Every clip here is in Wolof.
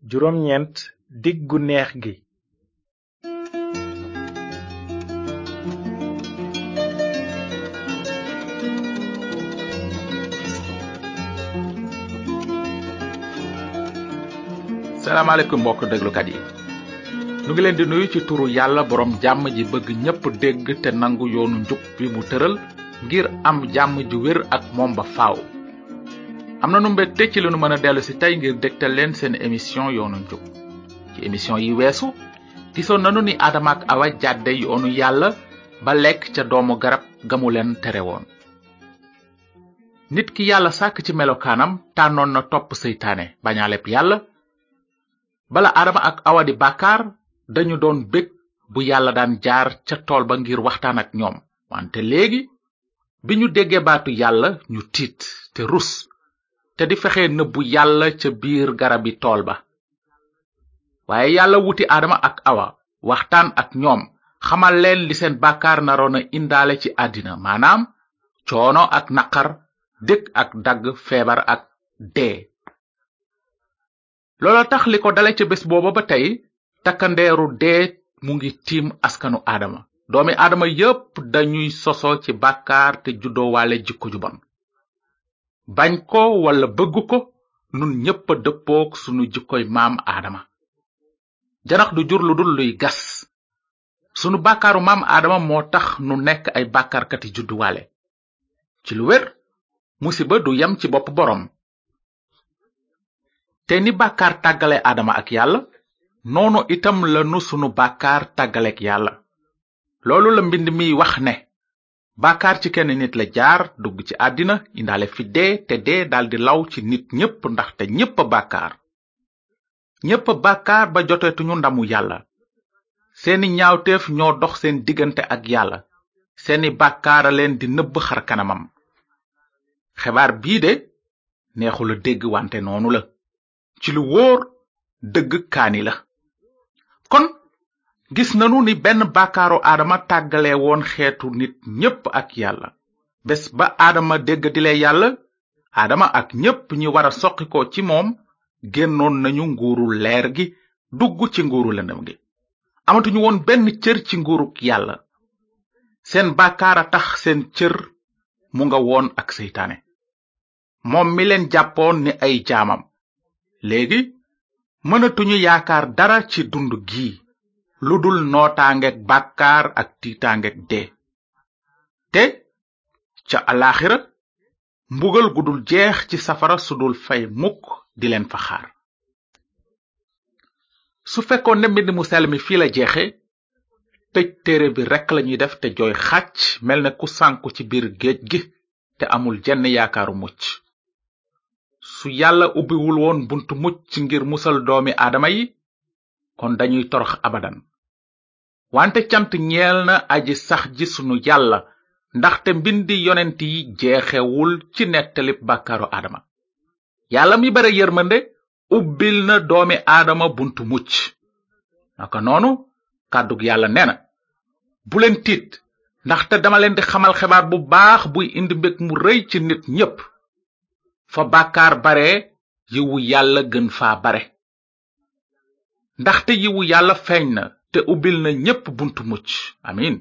juróom ñeent dig gu neex gi salaamaaleykum mbokk déglukat yi nu ngi leen di nuyu ci turu yàlla borom jàmm ji bëgg ñépp dégg te nangu yoonu njub bi mu tëral ngir am jàmm ju wér ak moom ba faaw am na nu mbégte ci li nu mën a dellu si tey ngir dégtal leen seen émission yoonu njub ci émission yi weesu gisoon nanu ni aadama ak awa jàdde yoonu yàlla ba lekk ca doomu garab gamu leen tere woon nit ki yàlla sàkk ci melokaanam tànnoon na topp seytaane bañaaleb yàlla bala aadama ak awa di bàkkaar dañu doon bég bu yàlla daan jaar ca tool ba ngir waxtaan ak ñoom wante léegi bi ñu déggee baatu yàlla ñu tiit te rus te di fexe nëbbu yàlla ca biir garabi tool ba waaye yàlla wuti aadama ak awa waxtaan ak ñoom xamal leen li seen bàkkaar naroon a indaale ci àddina maanaam coono ak naqar dëkk ak dagg feebar ak dee loola tax li ko dale ca bés booba ba tey takkandeeru dee mu ngi tiim askanu aadama doomi aadama yépp dañuy soso ci bàkkaar te juddoowaale jikko ju bon bañ ko walla bëgg ko nun ñépp a dëppook sunu jikkoy maam aadama janax du jur lu dul luy gas sunu bàkkaaru maam aadama moo tax nu nekk ay bàkkaarkati judduwaale ci lu wér musiba du yem ci bopp boroom te ni bàkkaar tàggale aadama ak yàlla noonu itam lanu sunu bàkkaar tàggaleek yàlla loolu la mbind mi wax ne bàkkaar ci kenn nit la jaar dugg ci àddina indaale fi dee te dee daldi law ci nit ñépp ndaxte ñépp a bàkkaar ñépp a bàkkaar ba jotetuñu ndamu yàlla seeni ñaawteef ñoo dox seen diggante ak yàlla seeni bàkkaara leen di nëbb xar kanamam xebaar bii de neexula dégg wante noonu la ci lu wóor dëgg kaani la kon gis nanu ni benn bàkkaaru aadama tàggale woon xeetu nit ñépp ak yàlla bés ba aadama dégg dile yàlla aadama ak ñépp ñi wara soqi ko ci moom génnoon nañu nguuru leer gi dugg ci nguuru lëndëm gi amatuñu woon benn cër ci nguuruk yàlla seen bàkkaar a tax seen cër mu nga woon ak seytaane moom mi leen jàppoon ni ay jaamam léegi mënatuñu yaakaar dara ci dund gii lu dul nootaangeek bàkkaar ak tiitaangeek dee te ca alaxira mbugal gu dul jeex ci safara su dul fay mukk di leen fa xaar su fekkoon ne mbind mu sell mi fii la jeexe tëj téere bi rekk lañuy def te jooy xàcc mel ne ku sànku ci biir géej gi te amul jenn yaakaaru mucc su yàlla ubbiwul woon buntu mucc ngir musal doomi aadama yi kon dañuy torox abadan wante cant ñeel na aji sax ji sunu yàlla ndaxte mbindi yonent yi jeexewul ci nettalib bàkkaaru aadama yàlla mi bare yërmande ubbil na doomi aadama buntu mucc naka noonu kàddug yàlla nee na bu leen tiit ndaxte dama leen di xamal xibaar bu baax buy indi mbég mu rëy ci nit ñépp fa bàkkaar bare yiwu yàlla gën faa bare ndaxte yiwu yàlla feeñ na te ubbil na ñépp buntu mucc amin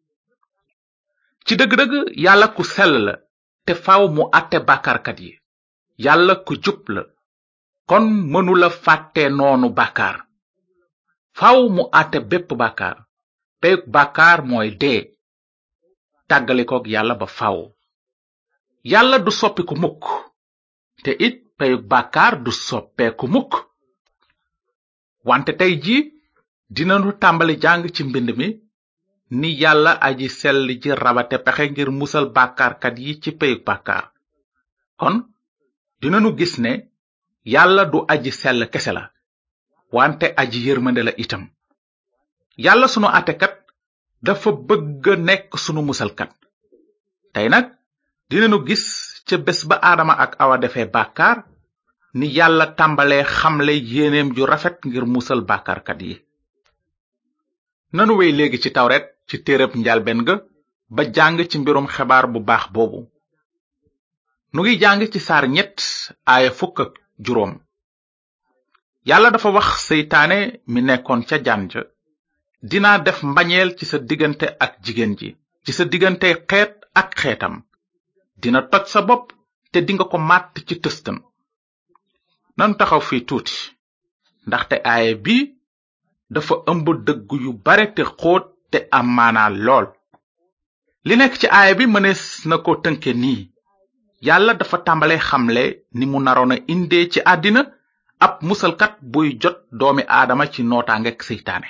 ci dëgg-dëgg yàlla ku sell la te faaw mu àtte bàkkaarkat yi yàlla ku jub la kon mënula fàtte noonu bàkkaar faaw mu àtte bépp bàkkaar peyug bàkkaar mooy dee tàggalikook yàlla ba faaw yàlla du soppiku mukk te it peyug bàkkaar du soppeeku mukk wante tey ji dinanu tàmbali jàng ci mbind mi ni yàlla aji sell ji rabate pexe ngir musal bàkkaarkat yi ci peyug bàkkaar kon dinanu gis ne yàlla du aji sell kese la wante aji yërmande la itam yàlla sunu àttekat dafa bëgg nekk sunu musalkat tey nag dinanu gis ca bés ba aadama ak awa defee bàkkaar ni yàlla tàmbalee xamle yéeneem ju rafet ngir musal bàkkaarkat yi nanu wey léegi ci tawret ci téereb njalben ga ba jàng ci mbirum xebaar bu baax boobu nu ngi jàng ci saar ñett aaya fukk ak juróom yàlla dafa wax seytaane mi nekkoon ca jaan ja dinaa def mbañeel ci sa diggante ak jigéen ji ci sa diggante xeet ak xeetam dina toj sa bopp te dinga ko màtt ci tëstan nanu taxaw fii tuuti ndaxte aaye bi dafa ëmb dëgg yu bare te xóot te am maanaa lool li nekk ci aaye bi mënees na ko tënke nii yàlla dafa tàmbale xamle ni mu naroon a indee ci àddina ab musalkat buy jot doomi aadama ci nootaangek seytaane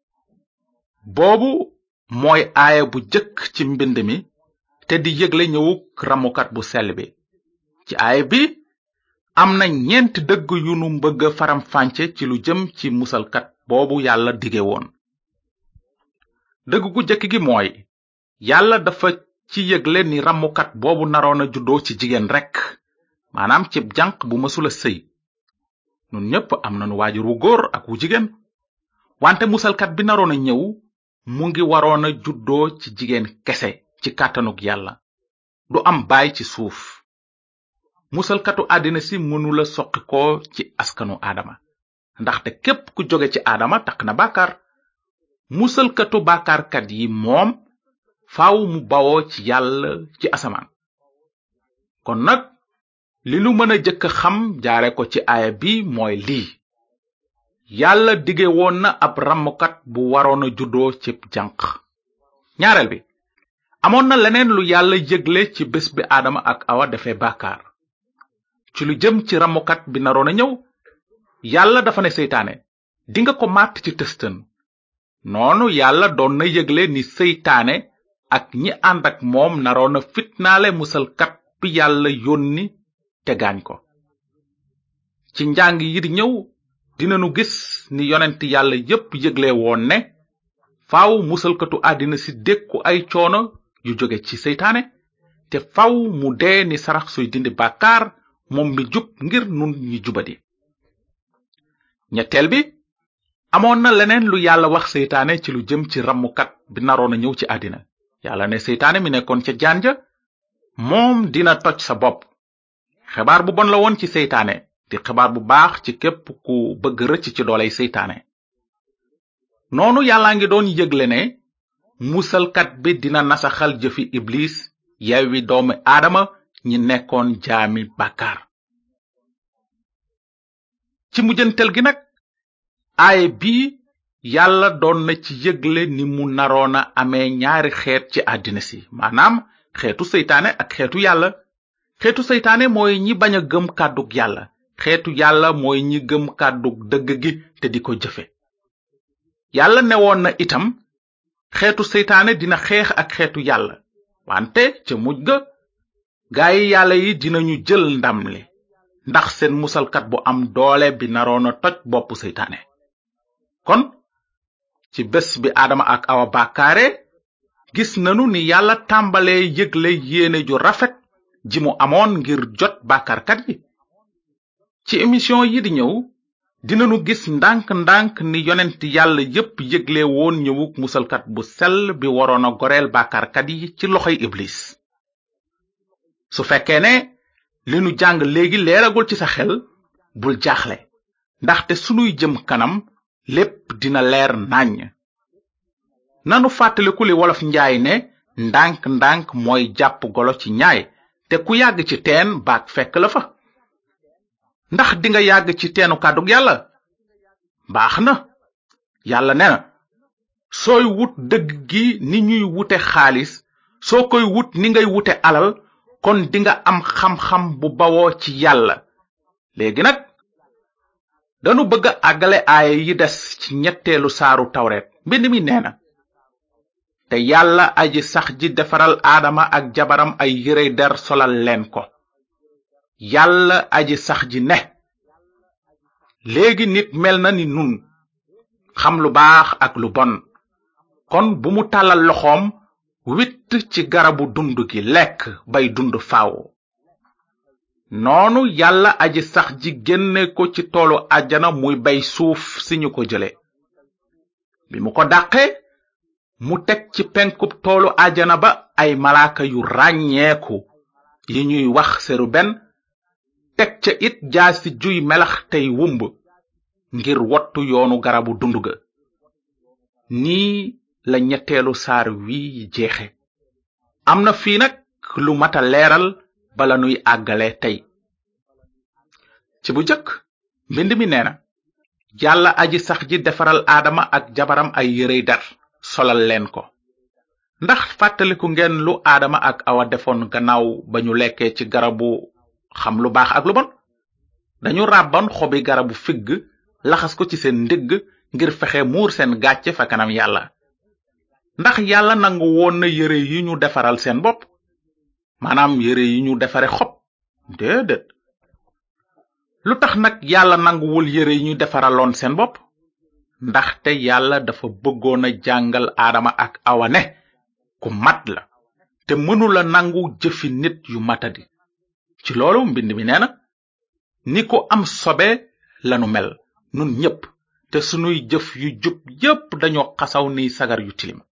boobu mooy aaya bu jëkk ci mbind mi te di yëgle ñëwuk ramukat bu sell bi ci aaya bi am na ñeent dëgg yu nu mbëgg faram fànce ci lu jëm ci musalkat boobu yàlla dige woon dëgg gu jëkk gi mooy yàlla dafa ci yëgle ni ramukat boobu naroon a juddoo ci jigéen rekk maanaam ci janq bu mësula sëy nun ñépp am nanu waajur wu góor ak wu jigéen wante musalkat bi naroon a ñëw mu ngi waroon a juddoo ci jigéen kese ci kàttanug yàlla du am baay ci suuf musalkatu àddina si mënula soqi ko ci askanu aadama ndaxte képp ku jóge ci aadama takk na bàkkaar musalkatu bàkkaarkat yi moom faaw mu bawoo ci yàlla ci asamaan kon nag li nu mën a jëkk xam jaare ko ci aaya bi mooy lii yàlla dige woon na ab ramukat bu waroon a juddoo ci janq ñaareel bi amoon na leneen lu yàlla yëgle ci bés bi aadama ak awa defee bàkkaar ci lu jëm ci ramukat bi naroon a ñëw yàlla dafa ne seytaane dinga ko màtt ci tëstën noonu yàlla doon na yëgle ni seytaane ak ñi ànd ak moom naroon a fitnaale musalkat bi yàlla yónni te gaañ ko ci njàng yi di ñëw dinanu gis ni yonent yàlla yépp yëgle woon ne faaw musalkatu àddina si dékku ay coono yu jóge ci seytaane te faw mu dee ni sarax suy dindi bàkkaar moom mi jub ngir nun ñi jubadi ñetteel bi amoon na leneen lu yàlla wax seytaane ci lu jëm ci ramukat bi naroon a ñëw ci àddina yàlla ne seytaane mi nekkoon ca jaan ja moom dina toj sa bopp xibaar bu bon la woon ci seytaane di xibaar bu baax ci képp ku bëgg rëcc ci dooley seytaane noonu yàlla ngi doon yëgle ne musalkat bi dina nasaxal jëfi iblis yewwi doomi aadama ñi nekkoon jaami bàkkaar ci mujjantel gi nag aaye bii yàlla doon na ci yëgle ni mu naroona amee ñaari xeet ci àddina si maanaam xeetu seytaane ak xeetu yàlla xeetu seytaane mooy ñi bañ a gëm kàddug yàlla xeetu yàlla mooy ñi gëm kàddug dëgg gi te di ko jëfe yàlla newoon na itam xeetu seytaane dina xeex ak xeetu yàlla wante ca mujj ga gaayi yàlla yi dinañu jël ndam li ndax seen musalkat bu am doole bi naroon a toj boppu seytaane kon ci bés bi aadama ak awa bàkkaare gis nanu ni yàlla tàmbalee yëgle yéene ju rafet ji mu amoon ngir jot bàkkaarkat yi ci émission yi di ñëw dinanu gis ndànk-ndànk ni yonent yàlla yépp yëgle woon ñëwuk musalkat bu sell bi waroon a goreel bàkkaarkat yi ci loxoy iblis su fekkee ne li nu jàng léegi leeragul ci sa xel bul jaaxle ndaxte sunuy jëm kanam lépp dina leer nàññ nanu fàttaliku li wolof njaay ne ndànk-ndànk mooy jàpp golo ci ñaay te ku yàgg ci teen baag fekk la fa ndax dinga yàgg ci teenu kàddug yàlla baax na yàlla ne na sooy wut dëgg gi ni ñuy wute xaalis soo koy wut ni ngay wute alal kon dinga am xam-xam bu bawoo ci yàlla léegi nag danu bëgg a àggale aaya yi des ci ñetteelu saaru tawret mbind mi nee na te yàlla aji sax ji defaral aadama ak jabaram ay yére der solal leen ko yàlla aji sax ji ne léegi nit mel na ni nun xam lu baax ak lu bon kon bu mu tàllal loxoom witt ci garabu dund gi lekk bay dund faaw noonu yàlla aji sax ji génne ko ci toolu àjjana muy bay suuf si ñu ko jële bi mu ko dàqe mu teg ci penkub toolu àjjana ba ay malaaka yu ràññeeku yi ñuy wax seru benn teg ca it jaasi juy melax tey wumb ngir wottu yoonu garabu dund ga nii la ñetteelu saar wi jeexe am na fii nag lu mata leeral bala nuy àggale tey ci bu jëkk mbind mi nee na yàlla aji sax ji defaral aadama ak jabaram ay yërey dar solal leen ko ndax fàttaliku ngeen lu aadama ak awa defoon gannaaw ba ñu lekkee ci garabu xam lu baax ak lu bon dañu ràbban xobi garabu figg laxas ko ci seen ndigg ngir fexe muur seen gàcce fa kanam yàlla ndax yàlla nangu woon na yëre yi ñu defaral seen bopp maanaam yëre yi ñu defare xob déedéet lu tax nag yàlla nanguwul yëre yi ñu defaraloon seen bopp ndaxte yàlla dafa bëggoon a jàngal aadama ak awa ne ku mat la te mënula nangu jëfi nit yu matadi ci loolu mbind mi nee na ni ko am sobe lanu mel nun ñépp te sunuy jëf yu jub yépp dañoo xasaw ni sagar yu tilim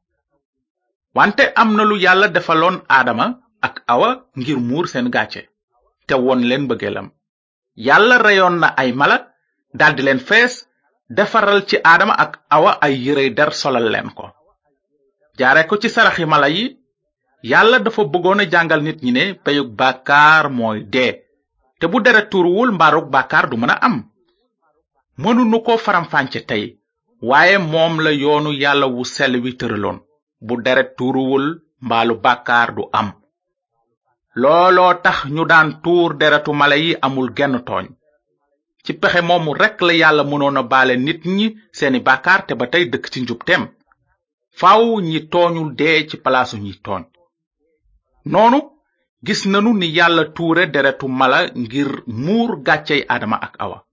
wante am na lu yàlla defaloon aadama ak awa ngir muur seen gàcce te won leen bëggeelam yàlla reyoon na ay mala daldi leen fees defaral ci aadama ak awa ay yërey der solal leen ko jaare ko ci saraxi mala yi yàlla dafa bëggoon a jàngal nit ñi ne peyug bàkkaar mooy dee te bu deret tuuruwul mbaarug bàkkaar du mën a am mënunu ko faramfànce tey waaye moom la yoonu yàlla wu sell wi tëraloon bu deret tuuruwul mbaalu bàkkaar du am looloo tax ñu daan tuur deretu mala yi amul genn tooñ ci pexe moomu rekk la yàlla mënoon a baale nit ñi seeni bàkkaar te ba tey dëkk ci njubteem faaw ñi tooñul dee ci palaasu ñi tooñ noonu gis nanu ni yàlla tuure deretu mala ngir muur gàccey aadama ak awa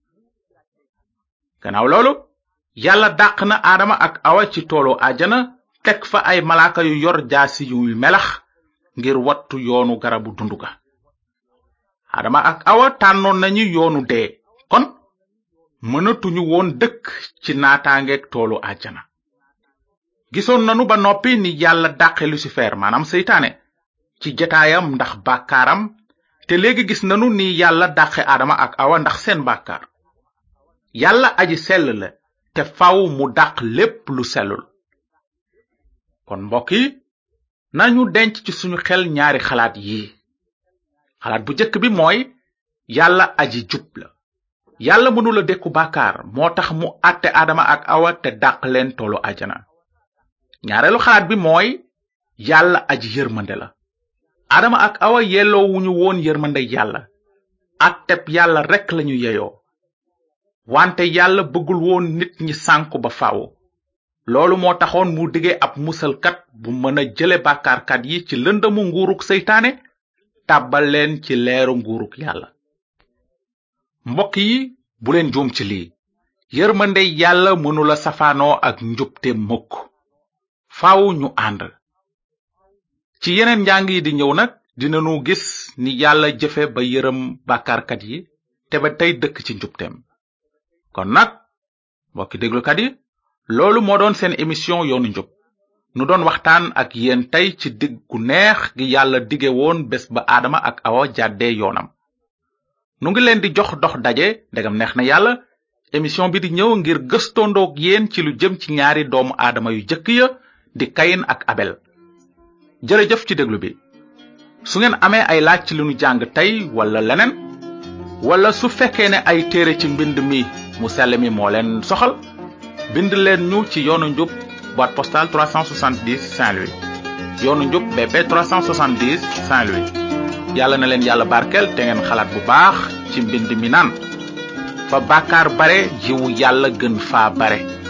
gannaaw loolu yàlla dàq na aadama ak awa ci toolu àjjana teg fa ay malaaka yu yor jaasi yuy melax ngir wattu yoonu garabu dundu ga aadama ak awa tànnoon nañu yoonu dee kon mënatuñu woon dëkk ci naataangeeg toolu àjjana gisoon nanu ba noppi ni yàlla dàqe lucifer maanaam seytaane ci jataayam ndax bàkkaaram te léegi gis nanu ni yàlla dàqe aadama ak awa ndax seen bàkkaar yàlla aji sell la te faw mu dàq lépp lu sellul kon mbokk yi nañu denc ci suñu xel ñaari xalaat yi xalaat bu jëkk bi mooy yàlla aji jub la yàlla mënula dékku bàkkaar moo tax mu àtte aadama ak awa te dàq leen toolu ajana ñaareelu xalaat bi mooy yàlla aji yërmande la aadama ak awa yelloo wuñu woon yërmande yàlla atteb yàlla rekk lañu yeyoo wante yàlla bëggul woon nit ñi sànku ba faaw loolu moo taxoon mu dige ab musalkat bu mën a jële bàkkaarkat yi ci lëndamu nguuruk seytaane tàbbal leen ci leeru nguuruk yàlla mbokk yi bu leen juum ci lii yërmande yàlla mënula safaanoo ak njubte mukk faaw ñu ànd ci yeneen njàng yi di ñëw nag dinanu gis ni yàlla jëfe ba yërëm bàkkaarkat yi te ba tey dëkk ci njubteem kon nag mbokki déglukat yi loolu moo doon seen émission yoonu njub nu doon waxtaan ak yéen tey ci dig gu neex gi yàlla dige woon bés ba aadama ak awa jàddee yoonam nu ngi leen di jox dox daje ndegam neex na yàlla émission bi di ñëw ngir gëstondoog yéen ci lu jëm ci ñaari doomu aadama yu jëkk ya di kayin ak abel jërëjëf ci déglu bi su ngeen amee ay laaj ci li nu jàng tey wala leneen wala su fekkee ne ay téere ci mbind mi mu sell mi moo leen soxal bind leen ñu ci yoonu njub boîte postale 370 Saint-Louis yoonu njub BP 370 Saint-Louis yàlla na leen yàlla barkeel te ngeen xalaat bu baax ci mbind mi naan fa bàkkaar bare jiwu yàlla gën faa bare